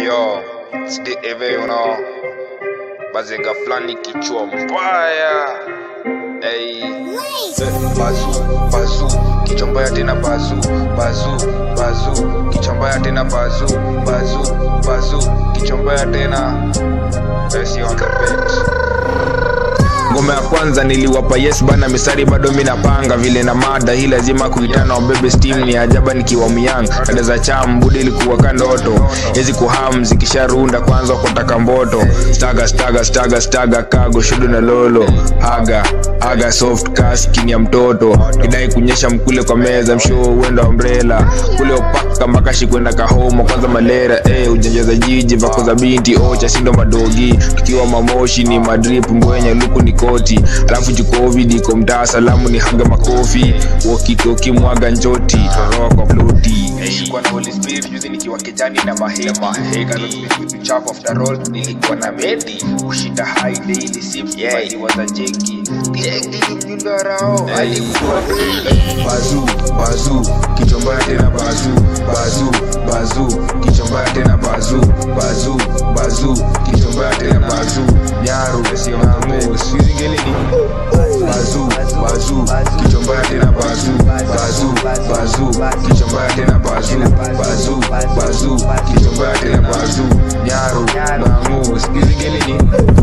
Yo, still eve you know. Bazenga flani kichwa mbaya. Hey. Bazu, bazu, kichwa mbaya tena bazu, bazu, bazu, kichwa mbaya tena bazu, bazu, bazu, kichwa mbaya tena. Messi on the bench. ngoma ya kwanza niliwapa yes bana misari bado mi napanga vile na mada hii lazima kuitana wabebe steam ni ajaba nikiwa myang dada za cham budi ilikuwa kandoto hizi kuham zikisharunda kwanza kutaka mboto staga staga staga staga kago shudu na lolo haga haga soft kaskin ya mtoto kidai kunyesha mkule kwa meza mshoo uenda umbrella kule upaka makashi kwenda kahoma kwanza malera eh ujanja za jiji vako za binti ocha sindo madogi tukiwa mamoshi ni madrip mbwenye luku ni koti alafu juu covid iko mtaa salamu ni haga makofi wokitoki mwaga njoti toroa kwa floti nilikuwa na Holy Spirit juzi nikiwa kijani na mahema chafu after all nilikuwa na medi kushinda high daily sip yeah. waza jeki jeki mjundarao alikuwa bazu bazu kichombaya tena bazu bazu bazu kichombaya tena bazu bazu bazu kichombaya tena bazu nyaru ngamu sizingelini bazu bazu kichombaya tena bazu bazu bazu kichombaya tena bazu bazu bazu kichombaya tena bazu nyaru ngamu sizingelini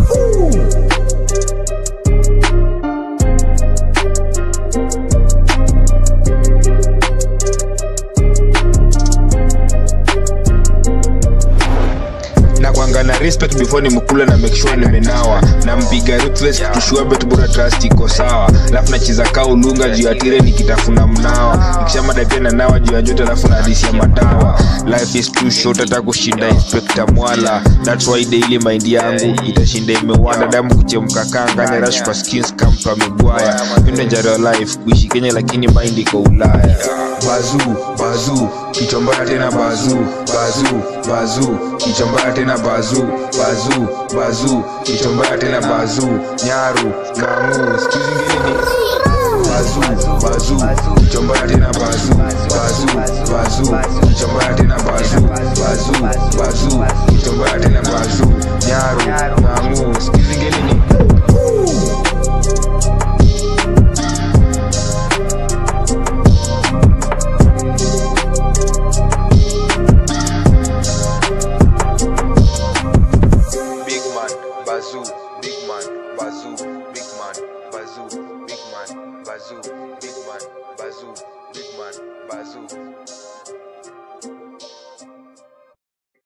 na kwanga na respect before nimkula na make sure nimenawa na mpiga ruthless tushua bet bora trust iko sawa alafu nacheza kaa ulunga juu ya tire nikitafuna mnawa nikishamada pia na nawa juu ya joto alafu na hadisi ya madawa life is too short hata kushinda inspector mwala that's why daily mind yangu itashinda imewanda damu kuchemka kanga nyarash kwa skins kampa migwaya mindo njaro life kuishi kenya lakini mind iko ulaya bazu bazu kichwa mbaya tena bazu bazu bazu kichwa mbaya tena bazu bazu bazu kichwa mbaya tena bazu nyaru ngamu sikizingilini bazu bazu kichwa mbaya tena bazu bazu bazu kichwa mbaya tena bazu bazu bazu kichwa mbaya tena bazu nyaru ngamu sikizingilini Big man, bazoo, big man, bazoo, big man, bazoo, big man, bazoo, big man, bazoo, big man, bazoo.